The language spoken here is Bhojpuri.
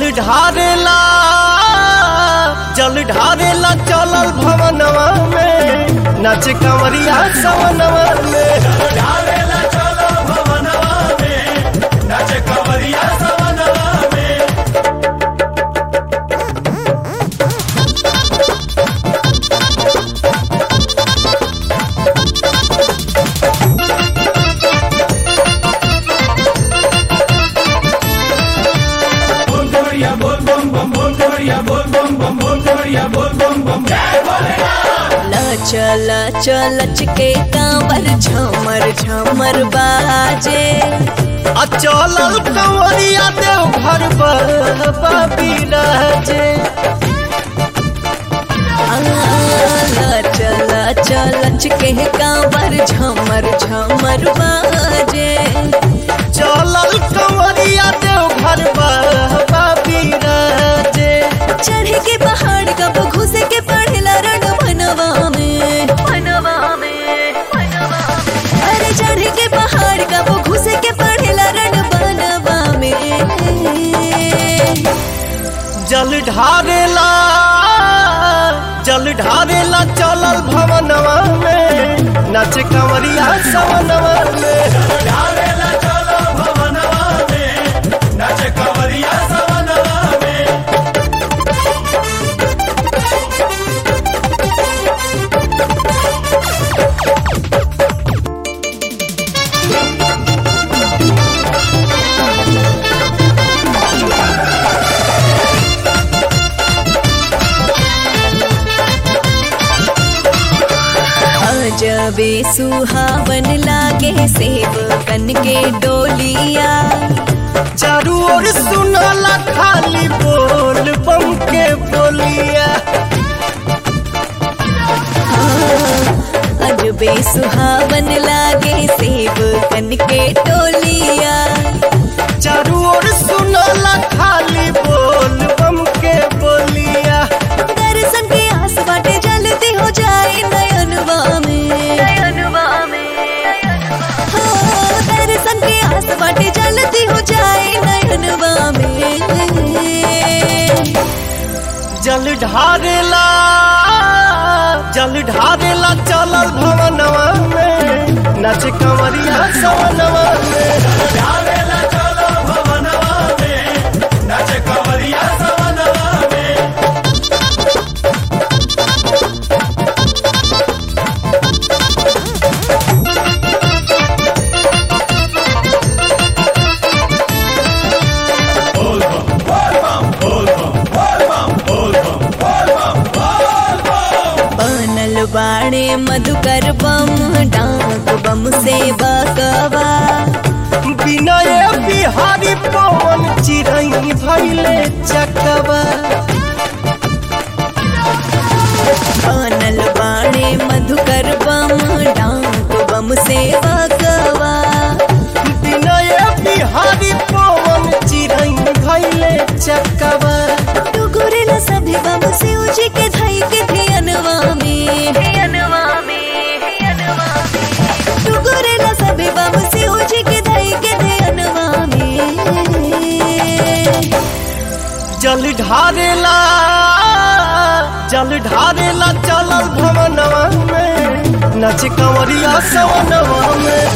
ढारेला जल ढारेला चलल भवनवा में नाच कंवरिया सवनवा में चल चलच के कांवर झमर झमर बाजे आ चलल कंवरिया देव घर पर बिराजे चल चलच के कांवर झमर झमर बाजे चलल कंवरिया देव घर पर बिराजे चढ़े के पहाड़ कब घुसे के पढ़ेला रण मनवा में मनवा में अरे चढ़े के पहाड़ कब घुसे के पढ़ेला रण बनवा में जल ढारेला जल ढारेला चलल भवनवा में नाच कंवरिया सवनवा में जबे सुहावन लागे सेब कन के डोलिया चारू ओर सुनला खाली बोल बम के बोलिया अजबे सुहावन लागे सेब कन के डोलिया चारू ओर सुनला खाली बोल बम के बोलिया दर्शन के आस बाटे जलती हो जाए नयनवा में नयनवा में हाँ, दर्शन के आस बाटे जलती हो जाए नयनवा में जल ढारेला जल ढारेला चलल भवनवा में नाच कंवरिया सवनवा में बनल बाणे मधुकर बम डाक बम से बकवा विनय बिहारी पवन चिरई भैले चकवा बनल बाणे मधुकर बम डाक बम से बकवा विनय बिहारी पवन चिरई भैले चकवा टुकुरेला सभी बम से उजी के धई के धियनवा में धियनवा में टुकुरेला सभी बम से उजी के धई के धियनवा में जल ढारेला जल ढारेला चलल भवनवा में नाच कंवरिया सवनवा में